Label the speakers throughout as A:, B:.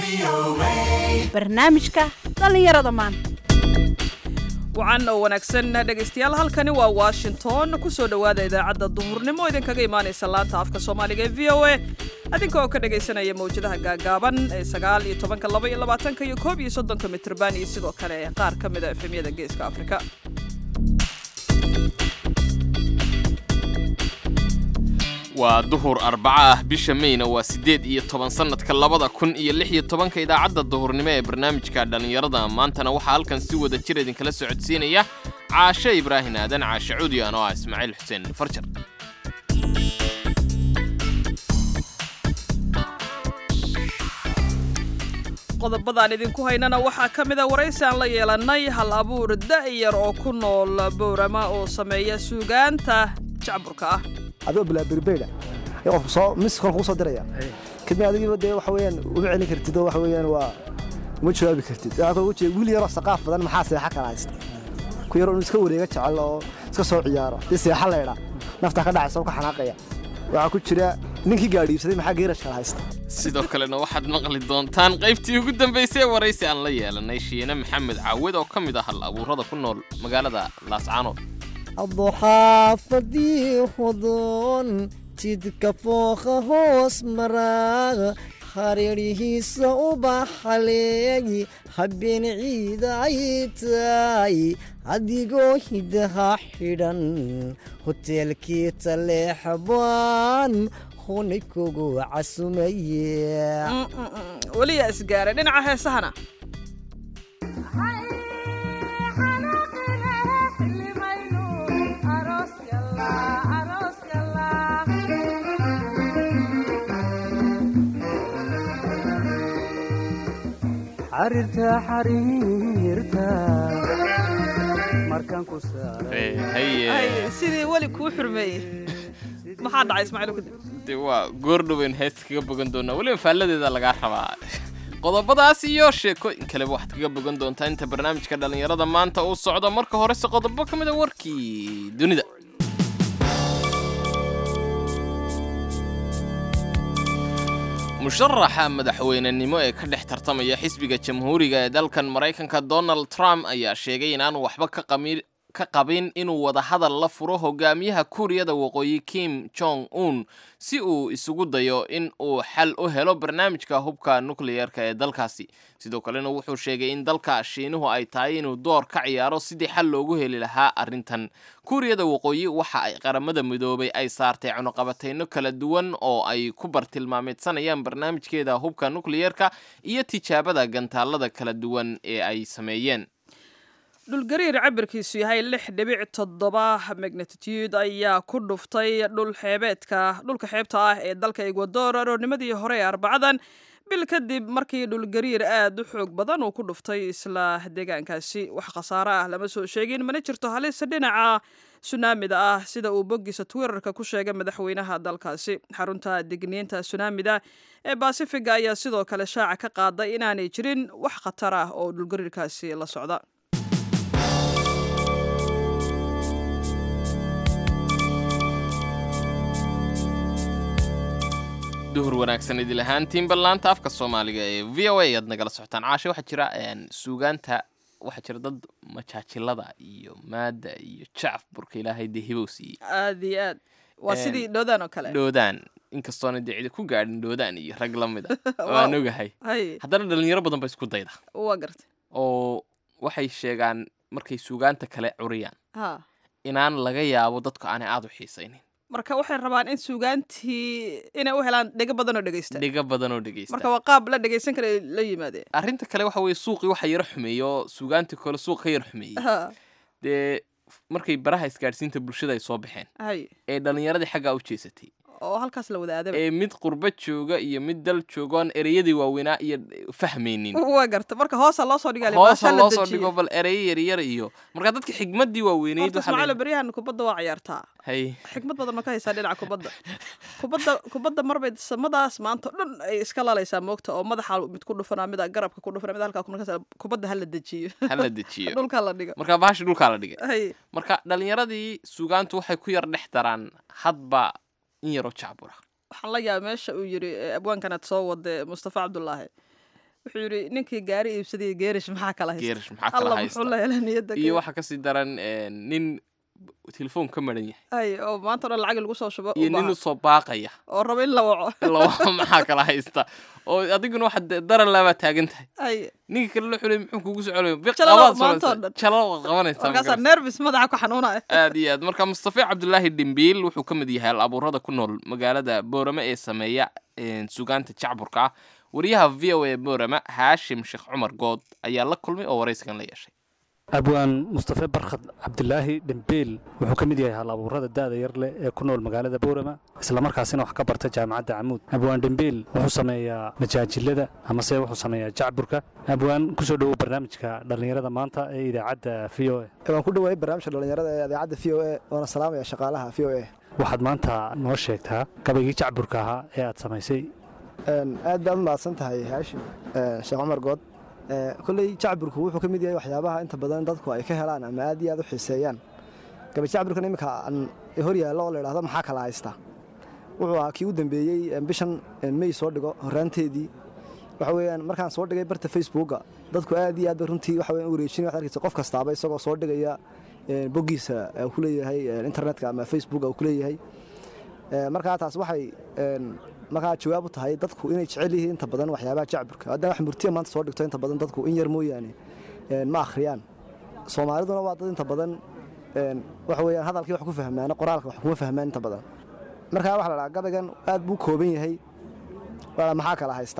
A: barnaamijka dhallinyarada maanta
B: wacan oo wanaagsan dhegaystayaal halkani waa washington ku soo dhowaada idaacadda duhurnimo idinkaga imaanaysa laanta afka soomaaliga ee v o a adinka oo ka dhagaysanaya mawjadaha gaagaaban ee sagaal iyo tobanka laba iyo labaatanka iyo koob iyo soddonka mitrban iyo sidoo kale qaar ka mida efemyada geeska afrika
C: waa duhur arbaca ah bisha meyna waa siddeed iyo toban sannadka labada kun iyo lix iyo tobanka idaacadda duhurnimo ee barnaamijka dhallinyarada maantana waxaa halkan si wada jir idinkala socodsiinaya caashe ibraahin aadan caashe cudiyan oo ah ismaaciil xuseen farjar
B: qodobadaan idinku haynana waxaa ka mida waraysi aan la yeelannay hal abuur da'yar oo ku nool bowrama oo sameeya suugaanta jacburka ah
D: adoo bilaaberbeydha ee qofku soo miskon kuu soo diraya kadibna adigiiba dee waxa weeyaan uma celin kartid oo waxa weeyaan waa uma jawaabi kartid waxaa kaloo ujeeda wiil yaroo saqaaf badan maxaa seexa kala haysta ku yaroo inuu iska wareega jecel oo iska soo ciyaaro dee seexa laydha naftaa ka dhacaysa oo ka xanaaqaya waxaa ku jira ninkii gaadhiibsaday maxaa geerash kala haysta
C: sidoo kalena waxaad maqli doontaan qaybtii ugu dambaysay ee waraysi aan la yeelanay shiine maxamed caawid oo ka mid ah hal abuurada ku nool magaalada laascaanood
E: adduxaafadii hudoon jidka fooqa hoos maraa hareerihiisa ubaxaleegi habeen ciida ay tahay adigoo hidaha xidhan hoteelkii taleexbaan huni kugu casumaye
B: weliyaa isgaaray dhinaca heesahana
F: xariirta xariirta markaan ku
C: Ee, haye
B: Ay, sidii weli kuu xurmeeyey maxaa dhacay ismaaciil kadib
C: dee waa goordhoweyn heesta kaga bogan doonaa weliba faalladeeda lagaa rabaa qodobadaas iyo sheekooyin kaleba waxaad kaga bogan doontaa inta barnaamijka dhallinyarada maanta uu socdo marka horese qodobo ka mid a warkii dunida musharaxa madaxweynenimo ee ka dhex tartamaya xisbiga jamhuuriga ee dalkan maraykanka donald trump ayaa sheegay inaanu waxba ka qami- ka qabin inuu wadahadal la furo hogaamiyaha kuuriyada waqooyi kim jong un si uu isugu dayo in uu xal u helo barnaamijka hubka nukliyeerka ee dalkaasi sidoo kalena wuxuu sheegay in dalka shiinuhu ay tahay inuu door ka ciyaaro sidii xal loogu heli lahaa arrintan kuuriyada waqooyi waxa ay qaramada midoobay ay saartay cunuqabatayno kala duwan oo ay ku bartilmaameedsanayaan barnaamijkeeda hubka nukliyeerka iyo tijaabada gantaalada kala duwan ee ay sameeyeen
B: dhulgariir cabirkiisu yahay lix dhibic toddoba magnatitude ayaa ku dhuftay dhul xeebeedka dhulka xeebta ah ee dalka ecuador aroornimadii hore ee arbacadan bil kadib markii dhulgariir aad u xoog badan uu ku dhuftay isla deegaankaasi wax khasaare ah lama soo sheegin mana jirto halis dhinaca sunaamida ah sida uu boggiisa twitterka ku sheegay madaxweynaha dalkaasi xarunta digniinta sunaamida ee basifiga ayaa sidoo kale shaaca ka qaaday inaanay jirin wax khatar ah oo dhulgariirkaasi la socda
C: duhur wanaagsan idil ahaantiin ballaanta afka soomaaliga ee v o a ayaad nagala socotaan caashe waxaa jira een, suugaanta waxaa jira dad majaajilada iyo maada iyo jacaf burka ilaahay dee hibow siiyey
B: aad iyo aad waa
C: Een,
B: sidii dhoodaan oo kale
C: dhoodaan inkastoona dee cidi ku gaadhin dhoodaan iyo rag la mid a waan ogahay
B: hay
C: haddana dhalinyaro badan ba isku dayda
B: waa gartay
C: oo waxay sheegaan markay suugaanta kale curiyaan
B: ha
C: inaan laga yaabo dadku aanay aad u xiisaynin
B: marka waxay rabaan in suugaantii inay u helaan dhego badan oo dhegeysta
C: dhiga badan oo dhegeysta
B: marka waa qaab la dhegeysan kara ay la yimaadeen
C: arrinta kale waxa weeye suuqii waxa yaro xumeeyey oo suugaantii kale suuq ka yar xumeeyey
B: Ha,
C: dee markay baraha isgaadhsiinta bulshada ay soo baxeen
B: hay
C: ee dhallinyaradii xaggaa u jeesatay
B: oo halkaas la wada aadaba
C: ee mid qurba jooga iyo mid dal jooga oon ereyadii waaweynaa iyo fahmaynin
B: waa garta marka hoosa loo soo dhigaa
C: hoosa loo soo dhigo bal ereyo yaryar iyo marka dadka xigmaddii waaweynayd
B: horta
C: waxaa la-
B: ismaaciilo beryahan kubadda waa ciyaartaa
C: hay
B: xikmad badan ma ka haysaa dhinaca kubadda kubadda kubadda marbay samadaas maanta o dhan ay iska laalaysaa moogta oo madaxa mid ku dhufanaa mida garabka ku dhufana mid halkaa ku markaas kubadda hala dejiyo
C: hala dejiyo
B: dhulka la dhigo
C: marka bahashi dhulkaa la dhigay
B: hay
C: marka dhallinyaradii suugaantu waxay ku yar dhex daraan hadba in yaroo jacbura
B: waxaan la yaaba meesha uu yiri eh, abwaankanaad soo wade mustafa cabdulaahi wuxuu yidhi ninkii gaari iibsaday geerish maxaa kala haysta
C: geerish maxaa kala
B: alla
C: haysta
B: muxuu la hela niyadda
C: iyo
B: ka-
C: waxaa kasii daran een, nin telefoon ka maran yahay
B: ay oo maanta o dhan lacag lagu soo shubo u
C: iyo nin
B: baahan.
C: usoo baaqaya
B: oo raba in la waco
C: laba maxaa kala haysta oo adiguna waxaad de- daran laabaa taagan tahay
B: ay
C: ninka kale la xulay muxuu kugu socolayo biq
B: Jalalo
C: qabaad
B: maanta oo
C: socotay.
B: dhan.
C: jalalo qabanaysaa ma
B: markaasaa
C: garanaysaa.
B: nervis madaxa ku xanuunaya
C: aad iyo aad marka mustafa cabdulaahi dhimbiil wuxuu ka mid yahay al abuurada ku nool magaalada boorame ee sameeya een, sugaanta jacburka ah wariyaha v o a boorame haashim sheekh cumar good ayaa la kulmay oo waraysigan la yeeshay
G: abwaan mustafe barkhad cabdilaahi dhembeel wuxuu ka mid yahay hal abuurada da'da yar leh ee ku nool magaalada boorama islamarkaasina wax ka barta jaamacadda camuud abwaan dhembeel wuxuu sameeyaa majaajilada amase wuxuu sameeyaa jacburka abwaan kusoo dhowow barnaamijka dhallinyarada maanta ee idaacadda v o a
D: waan ku dhawaayay barnaamijka dhallinyarada ee idaacadda v o a waana salaamaya shaqaalaha v o a
G: waxaad maanta noo sheegtaa gabaygii jacburka ahaa ee aad samaysay
D: Een, aad baad u mahadsan tahay haashim een, sheekh cumar good Ee, kolley jacburku wuxuu ka mid yahay waxyaabaha inta badan dadku ay ka helaan ama aad iyo aad u xiiseeyaan gabay jacburkan iminka aan hor yaallo oo la idhaahdo maxaa kala haysta wuxuu ahaa kii u dambeeyey een, bishan een, may soo dhigo horraanteedii waxa weeyaan markaan soo dhigay barta facebooka dadku aad iyo aad bay runtii waxa weeyaan u wareejinaya waxaad arkaysa qof kastaaba isagoo soo dhigaya een, boggiisa ee uu ku leeyahay een, internetka ama facebooka uu ku leeyahay Ee, markaa taas waxay een, markaa jawaab u tahay dadku inay jecel yihiin inta badan waxyaabaha jacburka haddana wax murtiya maanta soo dhigto inta badan dadku in yar mooyaane een, ma akhriyaan soomaaliduna waa dad inta badan een, waxa weeyaan hadalkii wax ku fahmaan qoraalka wax kuma fahmaan inta badan markaa waxa la dhahaa gabaygan aad buu kooban yahay waa maxaa kala haysta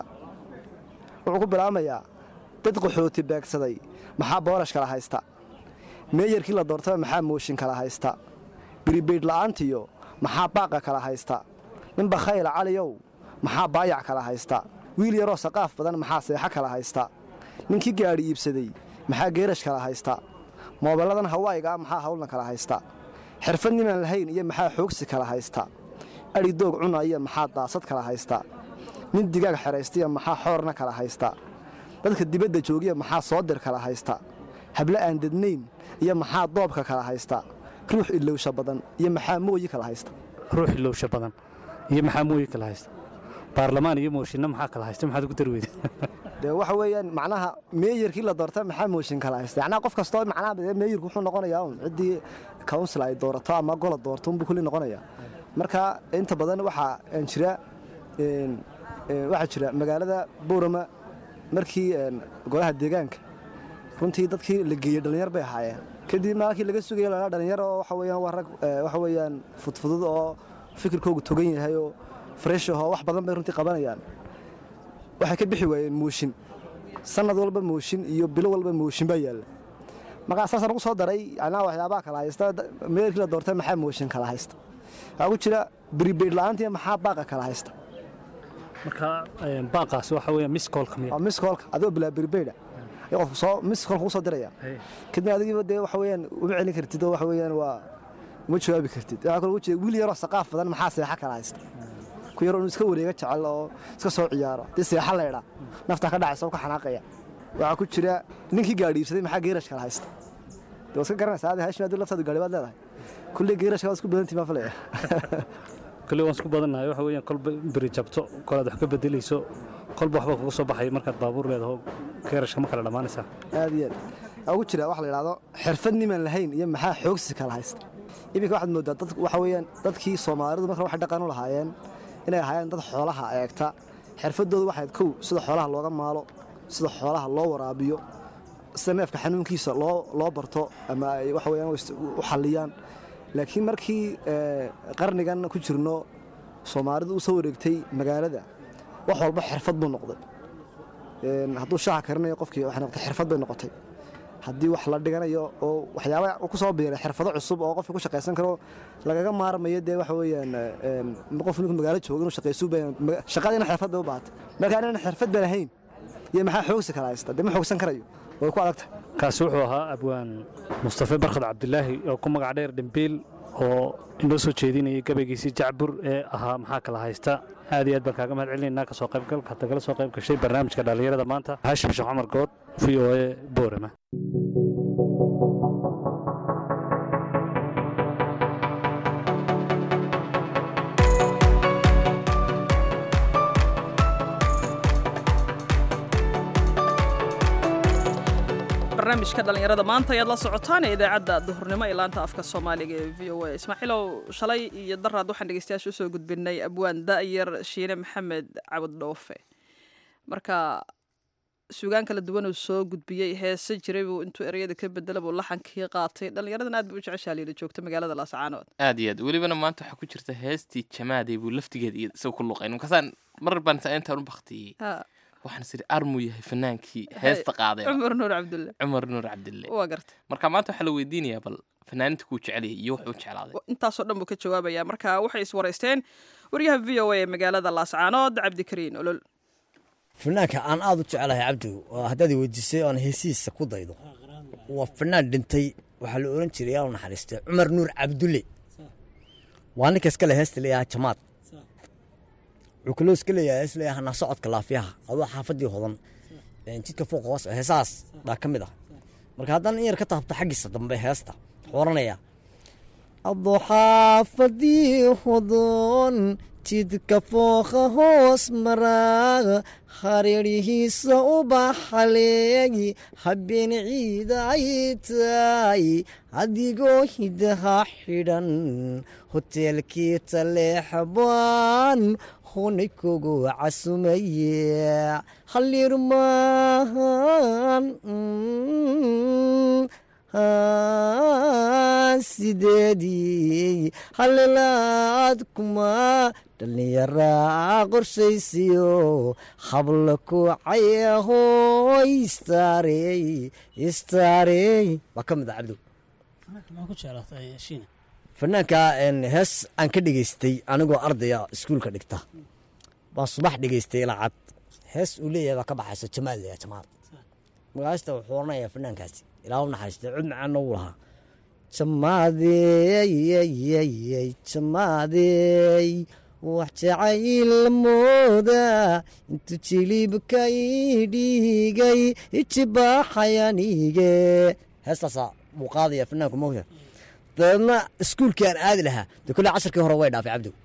D: wuxuu ku bilaabmayaa dad qaxooti beegsaday maxaa boorash kala haysta meeyarkii la doortaba maxaa mooshin kala haysta biribeydh la'aantiyo maxaa baaqa kala haysta nin bakhayla caliyow maxaa baayac kala haysta wiil yaroo saqaaf badan maxaa seexo kala haysta ninkii gaadhi iibsaday maxaa geerash kala haysta moobelladan hawaayiga ah maxaa hawlna kala haysta xirfad nimaan lahayn iyo maxaa xoogsi kala haysta adhi doog cuna iyo maxaa daasad kala haysta nin digaag xeraystiya maxaa xoorna kala haysta dadka dibadda joogiya maxaa soodir kala haysta hable aan dednayn iyo maxaa doobka kala haysta ruux ilowsha badan iyo maxaa mooyi kala haysta
G: ruux ilowsha badan iyo maxaa mooyi kala haysta baarlamaan iyo mooshinna maxaa kala haysta maxaad ugu dari weyda
D: dee waxa weeyaan macnaha meeyarkii la doorta maxaa mooshin kala haysta yacnaa qof kastoo macnaha dee meeyarku wuxuu noqonayaa un ciddii council ay doorato ama gola doorto unbuu kulli noqonayaa marka inta badan waxaa een, jira een, een, waxaa jira magaalada boorama markii een, golaha deegaanka runtii dadkii la geeyey dhallinyar bay ahaayeen kadib maalkii laga sugaya lana dhallinyar oo waxa weeyaan waa rag ee, waxa weeyaan fudfudud oo fikirkoogu togan yahay oo fresh ahoo wax badan bay runtii qabanayaan waxay ka bixi waayeen mooshin sanad walba mooshin iyo bilo walba mooshin baa yaalla markaa saasaan ugu soo daray anaa waxyaabaha kala haysta da- meelkii la doortay maxaa mooshin kala haysta waxaa ku jira beribeyd la'aantii maxaa baaqa kala haysta
G: marka een, baaqaasi waxa weeya miskoolka miya
D: waa miskoolka adigoo bilaa beribeyda iyo qofku soo miskoolka kugu soo diraya
G: Hey.
D: kadibna adigiiba dee waxa weeyaan uma celin kartid oo waxa weeyaan waa uma jawaabi kartid waxaa kaloo ugu jeeda wiil yaroo saqaaf badan maxaa seexa kala haysta ku yaroo inuu iska wareega jecel oo iska soo ciyaaro dee seexa leydha naftaa ka dhacaysa oo ka xanaaqaya waxaa ku jira ninkii gaadhi iibsaday maxaa geerash kala haysta dee waa iska garanaysaa adi hashim haddii laftaadu gaadhi baad leedahay kulley geerashka waad isku badantii maa falaya
G: kale waan isku badannahay waxa weeyaan kolba beri jabto kolaad wax ka bedelayso kolba waxba kuga soo baxaya markaad baabuur leedaho geerashka ma kala dhammaanaysaa
D: aad iyo aad waxaa ugu jira waxa la yidhahdo xirfad nimaan lahayn iyo maxaa xoogsi kala haysta iminka waxaad moodaa dad waxa weeyaan dadkii soomaalidu marka waxay dhaqan u lahaayeen inay ahaayeen dad xoolaha eegta xirfadoodu waxayd kow sida xoolaha looga maalo sida xoolaha loo waraabiyo sida neefka xanuunkiisa loo loo barto ama ay waxa weeyaan u ist- u xalliyaan laakiin markii ee, qarnigan ku jirno soomaalidu u soo wareegtay magaalada wax walba xirfad buu noqday Een, hadduu shaaha karinayo qofkii waxay noqotay xirfad bay noqotay haddii wax la dhiganayo oo waxyaaba uu ku soo biiray xirfado cusub oo qofka ku shaqaysan karo lagaga maarmayo dee waxa weeyaan een, qof ninku magaalo jooga inuu shaqaysu bay shaqadiina xirfad bay u baahatay marka inaan xirfad ba lahayn iyo maxaa xoogsi kala haysta dee ma xoogsan karayo way ku adagtahay
G: kaasi wuxuu ahaa abwaan mustafe barkhad cabdilaahi oo ku magac dheer dhembiil oo inoo soo jeedinayay gabaygiisii jacbur ee ahaa maxaa kala haysta aad iyo aad baan kaaga mahad celinaynaa ka soo qaybgalka hadda kala soo qayb gashay barnaamijka dhallinyarada maanta haashim sheekh cumar good v o a boorama
B: barnaamijka dhallinyarada maanta ayaad la socotaan ee idaacadda duhurnimo ee laanta afka soomaaliga ee v o a ismaaciilow shalay iyo daraad waxaan dhegeystayaasha usoo gudbinay abwaan da'yar shiine maxamed cabud dhoofe marka suugaan kala duwan uu soo gudbiyey heese jiray buu intuu ereyada ka bedela buu laxankii qaatay dhallinyaradan aad buu u jeceshaa liila joogta magaalada laascaanood
C: aad iyo aad welibana maanta waxaa ku jirta heestii jamaadey buu laftigeeda iyo isaga ku luqayn markaasaan mar baan saa intaan u baktiyey
B: Ha,
C: waxaan is idhi armuu yahay fanaankii heesta qaaday
B: cumar nuur cabdulle
C: cumar nuur cabdille
B: waa garta
C: marka maanta waxaa la weydiinayaa bal fanaaninta kuu jecelyahay iyo wuxuu jeclaaday
B: intaasoo dhan buu ka jawaabayaa marka waxay iswaraysteen waryaha v o a ee magaalada laascaanood cabdikariin olol
E: fanaanka aan aada u jecelahay cabdi oo haddaad i weydiisay oon heesihiisa ku daydo waa fanaan dhintay waxaa la oran jiray yaa u naxariistay cumar nuur cabdulle waa ninka iska le heesta leeyahay jamaad wuxuu kaloo iska leeyahay hees leeyahay hanaa socodka laafiyaha adoo xaafadii hodan een, jidka fooq hoos heesahaas baa ka mid ah marka haddana in yar ka taabto xaggiisa dambe heesta wuxuu oranayaa adoo xaafadii hodon jidka fooqa hoos maraa hareerihiisa ubaxaleegi habeen ciida ay tahay adigoo hidaha xidhan hoteelkii taleexbaan hunay kugu casumaye halirmaan sideedii halilaad kuma dhallinyaraa qorshaysiyo habla kucayahoy istaarey istaarey waa ka mid ah cabdo
H: maxaa ku jeclaatay shiina
E: fanaanka een, hees aan ka dhegaystay anigoo ardaya iskuulka dhigta baan subax dhegaystay lacad hees uu leeyahay baa ka baxaysa jamaal leeyahay jamaal magaasta wuxuu oranayaa fanaankaasi ilaa u naxariistay cud macaana uu lahaa jamaadey jamaadey wax jacayl mooda intuu jilibka ii dhigay ijibaaxayanige heestaasaa buu qaadaya fanaanku mogta dabeedna iskuulkii aan aadi lahaa dee kolley casharkii hore way dhaafay cabdow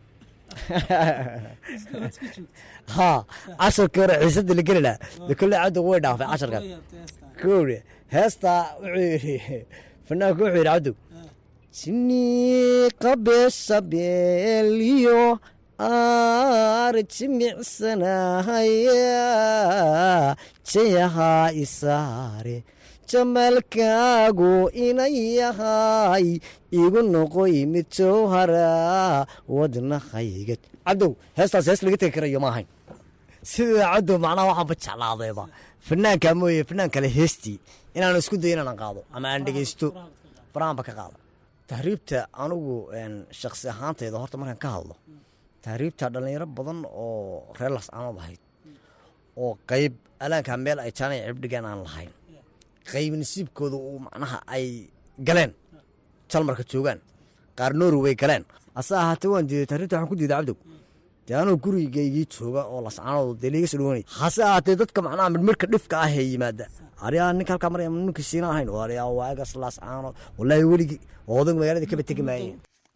E: ha casharkii hore xiisadii la geli lahaa dee kolley cabdow way dhaafay casharkan kowre heestaa wuxuu yidhi fanaanku wuxuu yidhi cabdow jini qabeeshabeeliyo aar jimicsanahaya jayahaa isaare jamalkaagu inan yahay igu noqoy mid jowhara wadnahayga cabdow heestaas hees laga tegi karayo ma ahayn sidaa cabdow macnaha waxaanba jeclaadayba fanaanka mooye fanaan kale heestii inaan isku dayo inaan qaado ama aan dhegeysto farahanba ka qaada tahriibta anigu een, shakhsi ahaantayda horta markaan ka hadlo tahriibta dhallinyaro badan oo reer lascaanood ahayd oo qayb alaankaa meel ay jaanay cibdhigaan aan lahayn qayb nasiibkooda uu macnaha ay galeen jalmarka joogaan qaar norway galeen ase ahaatee waan diiday tahriibta waxaan ku diiday cabdow dee anuu gurigaygii jooga oo lascaanood dee liiga soo dhawanay hase ahaatee dadka macnaha midmirka dhifka ah ee yimaada ariyaa ninka halkaa maraya ninka siina ahayn oo ariyaa waagas lascaanood wallaahi weligii odag magaalada kaba tegi maayeen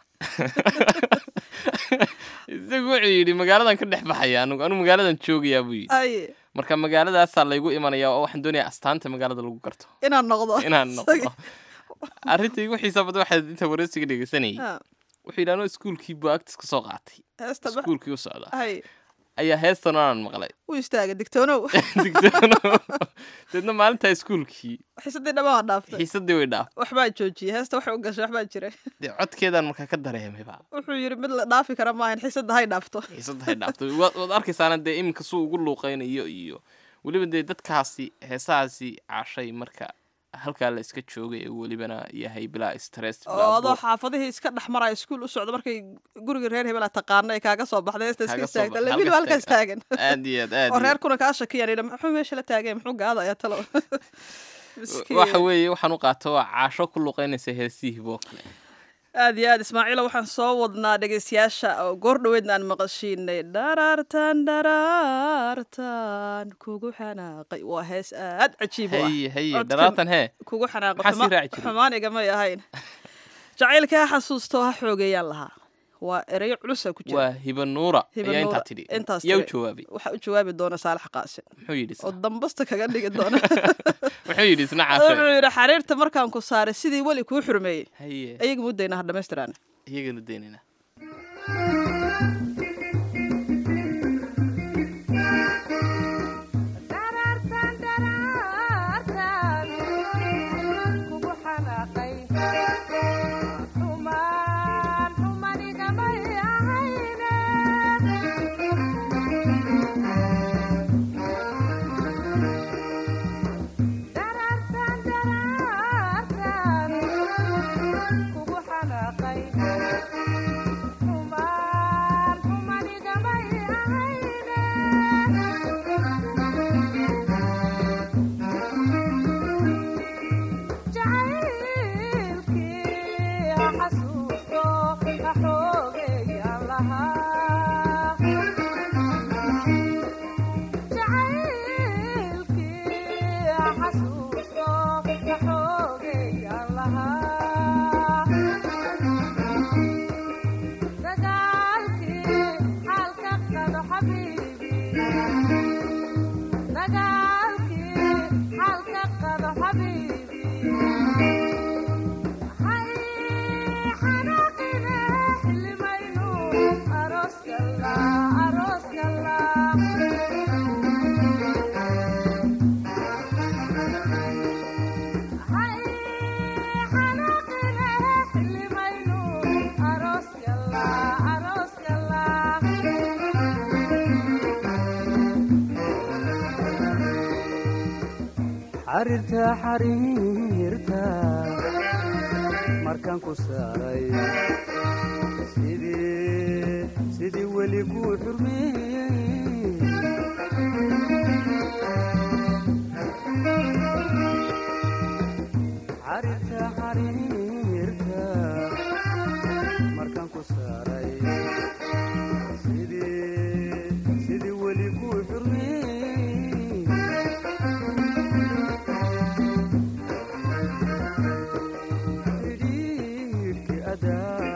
C: isagu wuxuu yidhi magaaladan ka dhex baxaya anugu anu magaaladan joogayaa buu yidhi
B: ay
C: marka magaaladaasaa laygu imanaya oo waxaan doonayaa astaanta magaalada lagu garto
B: inaan noqdo
C: inaan noqdo arrinta igu xiisa badan waxaad inta wareysiga dhegeysanayay
B: Ha,
C: wuxuu yidhi anoo iskuulkii buu agtis ka soo qaatay
B: heesta ba-
C: iskuulkii u socda
B: ay
C: ayaa heestan aanan maqlay
B: u istaaga digtoonow
C: digtoono deedna maalintaa iskuulkii
B: xiisadii dhammaa dhaaftay
C: xiisadii way dhaaf
B: waxbaa joojiyey heesta waxay u gashay waxbaa jira
C: dee codkeedaan markaa ka dareemayba
B: wuxuu yidhi mid la dhaafi kara maahan xiisadda hay dhaafto
C: xiisadda hay dhaaftay waad waad arkaysaana dee iminka suu ugu luuqaynayo iyo weliba dee dadkaasi heesahaasi caashay marka halkaa la iska joogay ee welibana yahay bilaa stress
B: oo
C: bilaa
B: adoo
C: buuq.
B: xaafadihii iska dhex maraya iskuul u socdo markay gurigii reer hebela taqaana ay kaaga soo baxday heesta iska
C: Kaaga soo
B: istaagta
C: baxday,
B: labiil
C: halkaas
B: halkaas taagan
C: aad iyo aad aad
B: oo
C: iyo
B: reerkuna kaa shakiyaan yidhi muxuu meesha la taagay muxuu gaada ayaa talo Miskiin.
C: waxa weeye waxaan u qaato waa caasho ku luqaynaysa heesihii boo kale
B: aad iyo aad ismaaciilo waxaan soo wadnaa dhegeystayaasha oo goor dhoweedna aan maqashiinay dharaartan dharaartan kugu xanaaqay waa hees aad cajiib u ah
C: haye haye
B: Codkan
C: dharaatan hee
B: kugu xanaaqay
C: Maxaa sii
B: xuma-
C: raaci jiray?
B: xumaan igamay ahayn jacaylkaa xasuusto ha xoogeeyaan lahaa waa ereyo culusa ku jira
C: waa hibanuura
B: Hiba
C: ayaa
B: Nuura,
C: intaa tidhi
B: intaas
C: yaa u
B: tiri.
C: jawaabay
B: waxaa u jawaabi doona saalax qaasin
C: muxuu yidhi
B: oo
C: isna
B: dambasta kaga dhigi doona
C: muxuu yidhi isna
B: wuxuu
C: caashe
B: yidhi xariirta markaan ku saaray sidii weli kuu xurmeeyey
C: haye
B: ayaga muddayna ha dhammaystiraan
C: iyaganu daynayna
F: xariirta xariirta markaan ku saaray sidii sidii weli kuu xurmeeyey xariirta xariirta markaan ku saaray sidii sidii weli kuu xurmeeyey xidhiidhkii adaa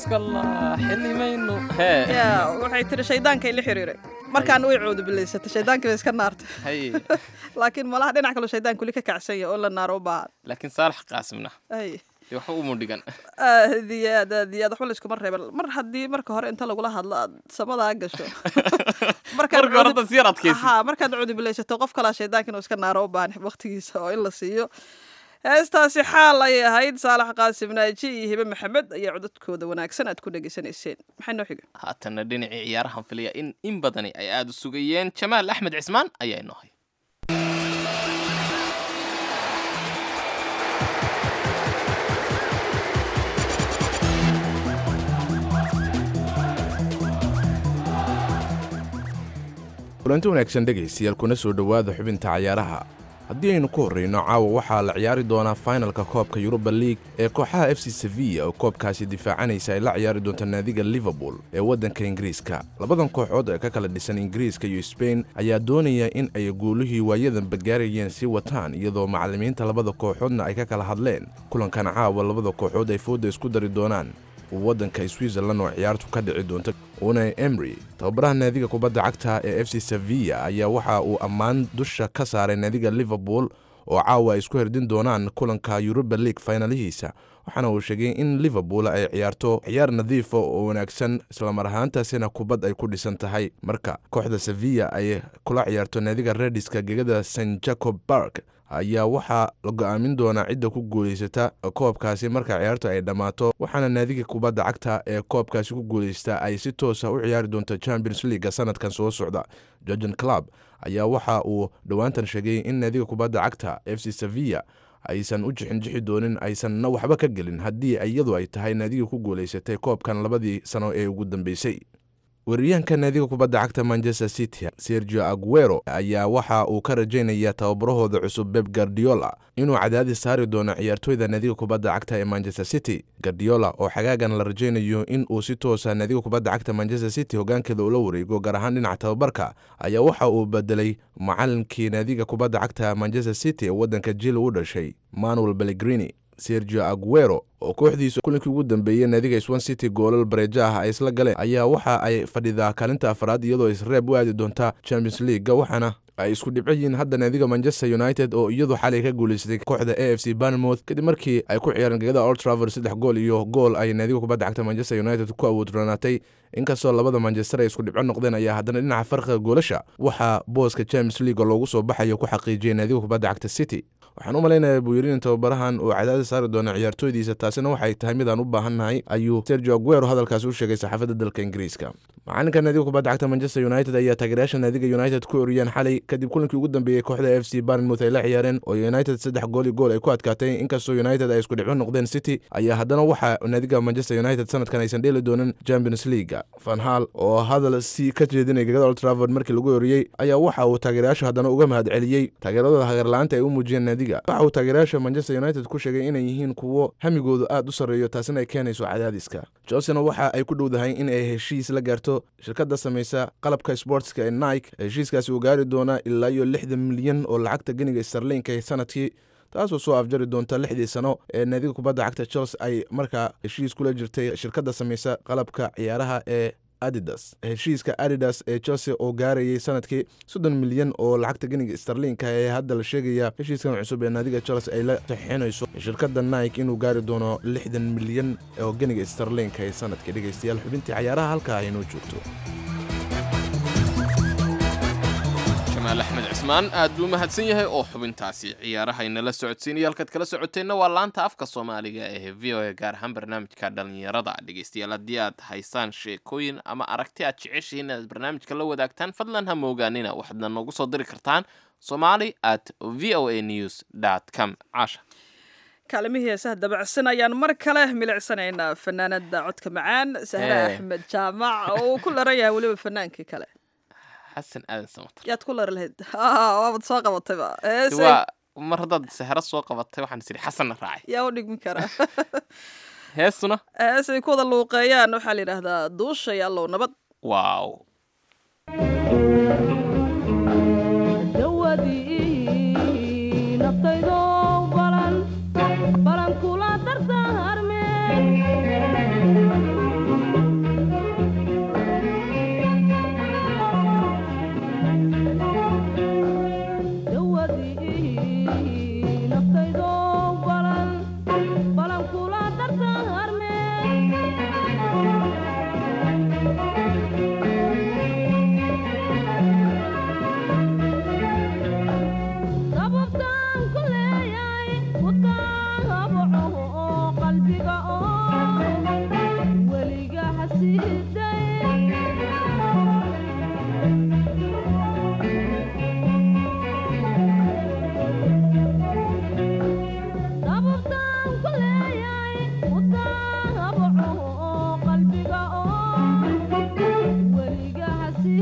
C: iskala xilimayno hee
B: ya waxay tiri shaydaanka ila xiriiray markaan way coodubilaysatay shaydaankii bay iska naartay
C: haye
B: laakiin malaha dhinac kaloo shaydaanku weli ka kacsan yahay oo la naaro u baahan
C: laakiin saalax qaasimna
B: ay
C: dee waxba umu dhigan
B: aad iyo aad aad iyo aad waxba layskuma reeban mar haddii marka hore inta lagula hadlo aad samadaa gasho markaad
C: marka hore
B: cudub-
C: tas yar adkaysi
B: Aha, markaad cudubilaysato qof kalaa shaydaanka inuu iska naaro u baahan waqtigiisa oo in la siiyo heestaasi xaal ayay ahayd saalax qaasim naaji iyo hibe maxamed ayaa codadkooda wanaagsan aad ku dhegaysanayseen maxay noo xiga
C: haatanna dhinacii ciyaarahan filaya in in badani ay aada u sugayeen jamaal axmed cismaan ayaa inoo hay
I: kulanti wanaagsan dhegaystayaal kuna soo dhowaada xubinta cayaaraha haddii aynu ku horrayno caawa waxaa la ciyaari doonaa finalka koobka yuruba league ee kooxaha f c sevilla oo koobkaasi difaacanaysa ay la ciyaari doonta naadiga liverpool ee waddanka ingiriiska labadan kooxood ee ka kala dhisan ingiriiska iyo sbain ayaa doonaya in ay guulihii waayadanba gaarayeen sii wataan iyadoo macallimiinta labada kooxoodna ay ka kala hadleen kulankan caawa labada kooxood ay fooda isku dari doonaan waddanka switzerland oo ciyaartu ka dhici doonta unai emry tababaraha naadiga kubadda cagta ee f c sevilla ayaa waxa uu ammaan dusha ka saaray naadiga liverpool oo caawa ay isku herdin doonaan kulanka yuruba league finalihiisa waxaana uu sheegay in liverpool ay ciyaarto ciyaar nadiifa oo wanaagsan islamar ahaantaasina kubad ay ku dhisan tahay marka kooxda sevilla ay kula ciyaarto naadiga rediska gegada st jacob bark ayaa waxaa la go'aamin doonaa cidda ku guulaysata koobkaasi marka ciyaartu ay dhammaato waxaana naadiga kubadda cagta ee koobkaasi ku guulaysta ay si toosa u ciyaari doonto champions leaga sanadkan soo socda georgian club ayaa waxa uu dhowaantan sheegay in naadiga kubadda cagta f c sevilla aysan u jixinjixi doonin aysanna waxba ka gelin haddii iyadu ay tahay naadiga ku guulaysatay koobkan labadii sano ee ugu dambeysay weeraryahanka naadiga kubadda cagta manchester city sergio aguero ayaa waxa uu ka rajaynayaa tababarahooda cusub beb gardiola inuu cadaadis saari doono ciyaartooyda naadiga kubadda cagta ee manchester city gardiola oo xagaagan la rajaynayo in uu si toosa naadiga kubadda cagta manchester city hogaankeeda ula wareego gaar ahaan dhinaca tababarka ayaa waxa uu bedelay macalinkii naadiga kubadda cagta manchester city ee waddanka jil u dhashay manuel bellegrini sergio aguero oo kooxdiisu kulinkii ugu dambeeyey naadiga swan city goolal bareejo ah ay isla galeen ayaa waxa ay fadhidaa kaalinta afraad iyadoo isreeb u aadi doonta champions leaga waxaana ay isku dhibco yihiin hadda naadiga manchester united oo iyadu xalay ka guulaysatay kooxda a f c barnmouth kadib markii ay ku ciyaareen gegada old traver saddex gool iyo gool ay naadiga kubadda cagta manchester united ku awoodronaatay inkastoo labada manchester ay isku dhibco noqdeen ayaa haddana dhinaca farqiga goolasha waxaa booska champions league loogu soo baxayo ku xaqiijiyay naadiga kubadda cagta city waxaan u malaynayaa buu yidhi in tababarahan uu cadaadis saari doono ciyaartooydiisa taasina waxay tahay midaan u baahannahay ayuu sergio aguero hadalkaasi u sheegay saxaafadda dalka ingiriiska macalinka naadiga kubadda cagta manchester united ayaa taageerayaasha naadiga united ku oriyeen xalay kadib kulinkii ugu dambeeyey kooxda f c barnmouth ay la ciyaareen oo united saddex gool iyo gool ay ku adkaatay inkastoo united ay isku dhibco noqdeen city ayaa haddana waxaa naadiga manchester united sanadkan aysan dheeli doonin champions leaga fanhal oo hadal si ka jeedinay gegada old trafford markii lagu oriyey ayaa waxa uu taageerayaashu haddana uga mahad celiyey taageeradooda hageerla-aanta ay u muujiyeen naadiga waxa uu taageerayaasha manchester united ku sheegay inay yihiin kuwo hamigoodu aad u sarreeyo taasina ay keenayso cadaadiska chelsena waxa ay ku dhowdahay in ay heshiis la gaarto shirkadda samaysa qalabka sportska ee nike heshiiskaasi uu gaari doonaa ilaa iyo lixdan milyan oo lacagta geniga starlinka ee sanadkii taasoo soo afjari doonta lixdii sano ee naadiga kubadda cagta chelsea ay markaa heshiis kula jirtay shirkadda samaysa qalabka ciyaaraha ee adidas heshiiska adidas ee chelsea oo gaarayay sanadkii soddon milyan oo lacagta geniga starlinka ee hadda la sheegaya heshiiskan cusub ee naadiga chelsea ay la saxiixinayso shirkadda nike inuu gaari doono lixdan milyan oo geniga starlinka ee sanadkii dhegaystayaal xubintii cayaaraha halkaa aynoo joogto
C: jamaal axmed cismaan aad buu mahadsan yahay oo xubintaasi ciyaaraha inala socodsiinaya halkaad kala socoteenna waa laanta afka soomaaliga ee v o a gaar ahaan barnaamijka dhallinyarada dhegeystayaal haddii aad haysaan sheekooyin ama aragti aad jeceshihiin inaad barnaamijka la wadaagtaan fadlan ha moogaanina waxaadna noogu soo diri kartaan somali at v o a news com caasha
B: kaalimihii heesaha dabacsan ayaan mar kale milicsanaynaa fanaanada codka macaan sahre
C: Eh.
B: axmed jaamac oo uu ku laran yahay weliba fanaankii kale
C: xasan aadan samatar
B: yaad ku lari lahayd Ah, waabad soo qabatayba heesay
C: waa mar haddaad sahro soo qabatay waxaan is idhi xasanna raacay
B: yaa u dhigmi karaa
C: heestuna
B: heesay ku wada luuqeeyaan waxaa la yidhaahdaa duushay allow nabad
C: waaw
J: balan kula dardaarme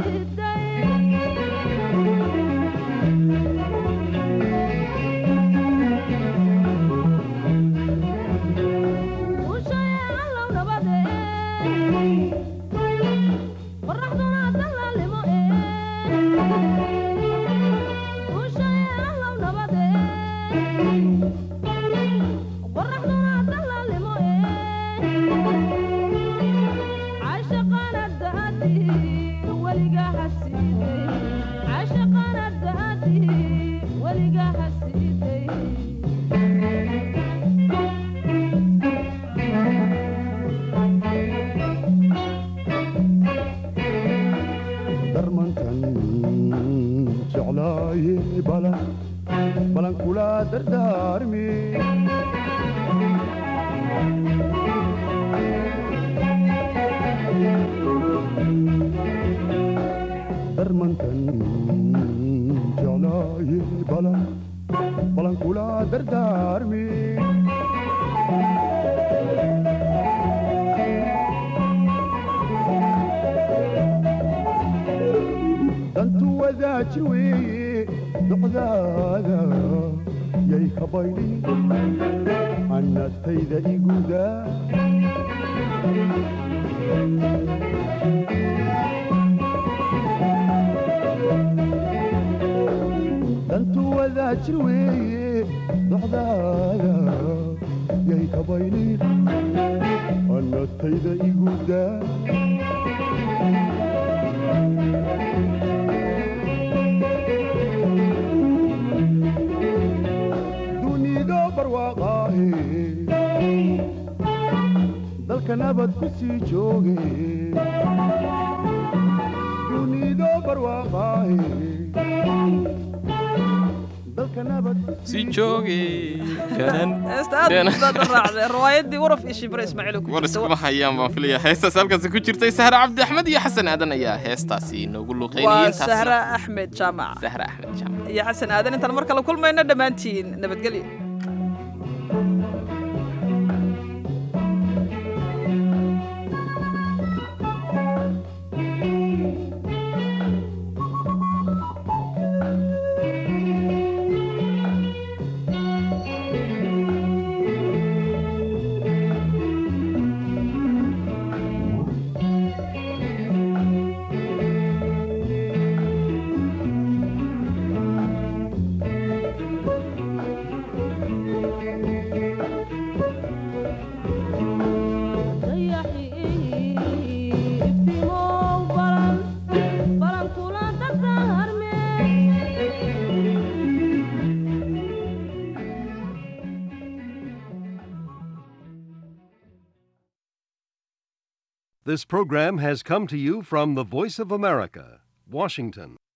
F: darmantan jeclaaye balan balan kula dardaarmi darmantan jeclaaye balan balan kula dardaarmi dantu wadaajir weeye docdaada yay ka bayli annatayda iguda dantu wadaajir weeye docdaada yay ka bayli annatayda iguda dunido barwaaqaahe dalka nabad ku sii jooge dunido barwaaqaahe dalka nabad
C: si jooge
B: heesta aad baad u raacday riwaayadii waraf iyo shibre ismaaciil ku
C: war
B: jirta
C: iskuma hayaan baan filaya heestaas halkaasi ku jirtay sahre cabdi axmed iyo xasan aadan ayaa heestaasi inoogu
B: waa
C: luqeynayay
B: sahra axmed jaamac
C: sahre axmed jaamac
B: iyo xasan aadan intaan mar kale kulmayno dhammaantiin nabadgelyo
J: This program has come to you from the Voice of America, Washington.